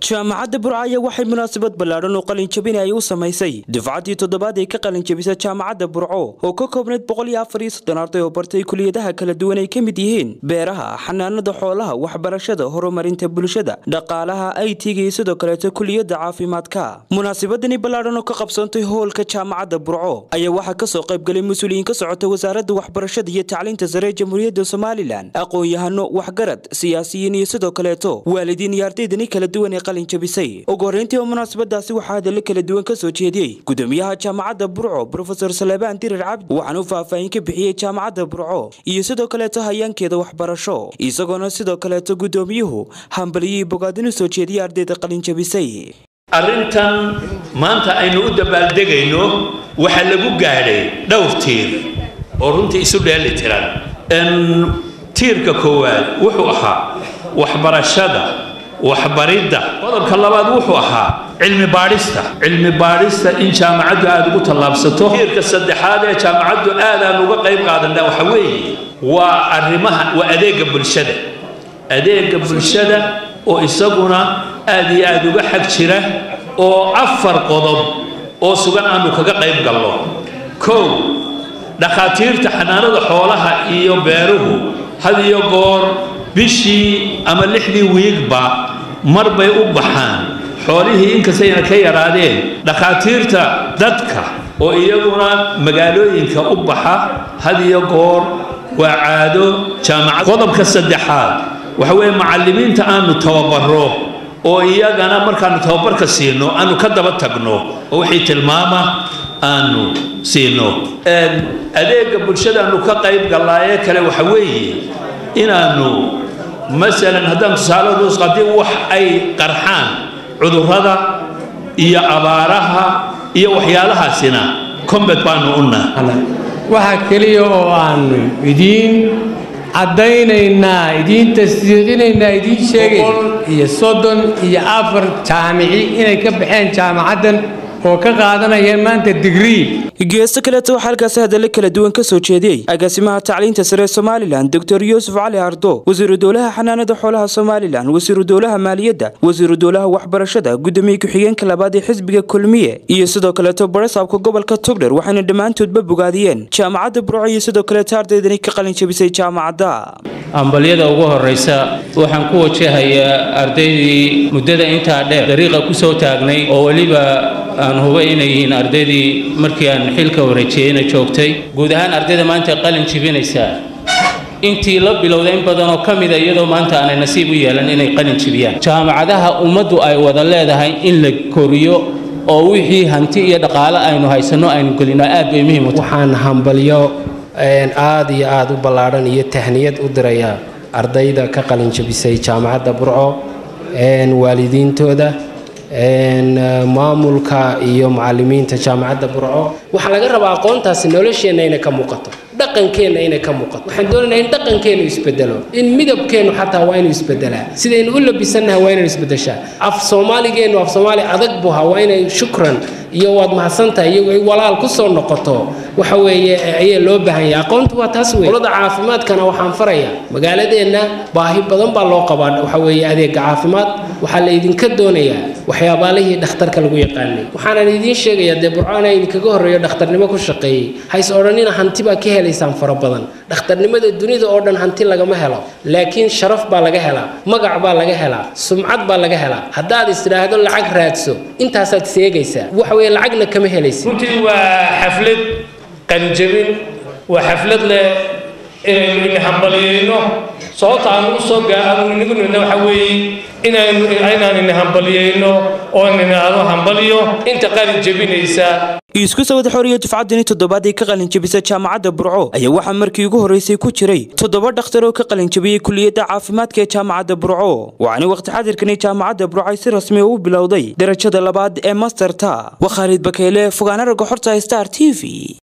jaamacadda burcaya waxay munaasabad ballaadhan oo qalinjabin ay u samaysay dufcaddii toddobaad ay ka qalinjabisa jaamacadda burco oo ka koobnayd boqol iyo afar iyo soddon arday oo bartay kuliyadaha kala duwan ay ka mid yihiin beeraha xanaanada xoolaha waxbarashada horumarinta bulshada dhaqaalaha aytiga iyo sidoo kaleeto kuliyadda caafimaadka munaasabadani ballaadhan oo ka qabsoontay hoolka jaamacadda burco ayaa waxaa kasoo qaybgalay mas-uuliyiin ka socota wasaaradda waxbarashada iyo tacliinta sare ee jamhuuriyadda somalilan aqoon-yahano waxgarad siyaasiyiin iyo sidoo kaleeto waalidiin iyo ardaydani kala duwan ee qalinjabisay ugu horreyntii oo munaasabadaasi waxaa hadallo kala duwan ka soo jeediyey gudoomiyaha jaamacadda burco brofesor salebaan dirir cabdi waxaana u faahfaahin ka bixiyey jaamacadda burco iyo sidoo kaleeto hayaankeeda waxbarasho isagoona sidoo kaleeto gudoomiyuhu hambaliyii bogaadin u soo jeediyey ardayda qalinjabisay arrintan maanta aynu u dabaaldegayno waxaa lagu gaadhay dhowr tiir oo runtii isu dheeli tiran tiirka koowaad wuxuu ahaa waxbarashada waxbaridda qodobka labaad wuxuu ahaa cilmi baadhista cilmi baadhista in jaamacaddu aada ugu tallaabsato tiirka saddexaad ee jaamacaddu aad aan uga qayb qaadana waxa weeye waa arrimaha waa adeega bulshada adeega bulshada oo isaguna aad iyo aada uga xag jira oo afar qodob oo sugan aanu kaga qayb galno kow dhakhaatiirta xanaanada xoolaha iyo beeruhu had iyo goor bishii ama lixdii wiigba mar bay u baxaan xoolihii inkastayna ka yaraadeen dhakhaatiirta dadka oo iyaguna magaalooyinka u baxa had iyo goor waa caado jaamacad qodobka saddexaad waxa weeye macallimiinta aanu tababaro oo iyagana markaanu tababarka siino aanu ka daba tagno oo wixii tilmaama aanu siino adeega bulshadaanu ka qayb gallaaye kale waxa weeye inaanu masalan haddaan tusaale dus haddii wax ay qarxaan cudurrada iyo abaaraha iyo waxyaalahaasina combat baanu u nahay waxa keliya oo aanu idiin caddaynaynaa idiin tasdiiqinaynaa idiin sheegay iyo soddon iyo afar jaamici inay ka baxeen jaamacaddan oo ka qaadanayeen maanta digrii geesto kaleeto waxaa halkaasi hadallo kala duwan ka soo jeediyey agaasimaha tacliinta sare ee somalilan doctor yuusuf cali ardo wasiiru dowlaha xanaanada xoolaha somalilan wasiiru dowlaha maaliyadda wasiiru dowlaha waxbarashada gudoomiye ku-xigeenka labaad ee xisbiga kulmiye iyo sidoo kaleeto barasaabka gobolka togdher waxayna dhammaantoodba bogaadiyeen jaamacadda burco iyo sidoo kaleeto ardaydani ka qalin jabisay jaamacadda ambalyada ugu horraysa waxaan ku wajahayaa ardaydii muddada intaa dheer dariiqa ku soo taagnay oo weliba aan huba inay yihiin ardaydii markii aan xilka wareejiyeyna joogtay guud ahaan ardayda maanta qalin jibinaysaa intii la bilowday in badan oo ka mida iyadoo maanta aanay nasiib u yeelan inay qalin jibiyaan jaamacadaha ummaddu ay wada leedahay in la koriyo oo wixii hanti iyo dhaqaale aynu haysanno aynu gelino aad bay muhiim u tahay waxaan hambalyo aad iyo aad u ballaadhan iyo tahniyad u dirayaa ardayda ka qalin jabisay jaamacadda burco waalidiintooda maamulka iyo macalimiinta jaamacadda burco waxaa laga rabaa aqoontaasi nolosheenna inay ka muuqato dhaqankeenna inay ka muuqato waxaan doonaynaa in dhaqankeennu isbedelo in midabkeennu xataa waa inuu isbedelaa sidaynu u labisannaha waa inaynu isbedeshaa af soomaaligeennu af soomaali adag buha waa inay shukran iyo waad mahadsantahay iyo walaal ku soo noqoto waxa weeye ayaa loo baahan yahay aqoontu waa taas wey qolada caafimaadkana waxaan farayaa magaaladeenna baahi badan baa loo qabaa waxa weeye adeega caafimaad waxaa la idinka doonayaa waxyaabaalihii dhakhtarka lagu yaqaanay waxaanan idiin sheegayaa dee burcaan idinkaga horreeyo dhakhtarnimo ku shaqeeyey hays odhanina hanti baa ka helaysaan fara badan dhakhtarnimada dunida oo dhan hanti lagama helo laakiin sharaf baa laga helaa magac baa laga helaa sumcad baa laga helaa haddaad istidhaahdo lacag raadso intaasaad seegaysaa waxa weye lacagna kama helaysa runtii waa xaflad qalinjabin waa xaflad leh inaynu ini hambaliyeyno sababta aanu u soo gaanu inagu nidna waxa weeye inaynu inaan ini hambaliyeyno oo ninaado hambaliyo inta qalin jabinaysa isku sawad xoriyo dufcaddani toddobaad ay ka qalinjabisa jaamacadda burco ayaa waxaa markii ugu horreysay ku jiray toddoba dhakhtar oo ka qalinjabiyey kuliyadda caafimaadka ee jaamacadda burco waxaana waqti xadirkani jaamacadda burco ay si rasmi u bilowday darajada labaad ee masterta waa khaalid bakeyle fogaana ragga xorta star t v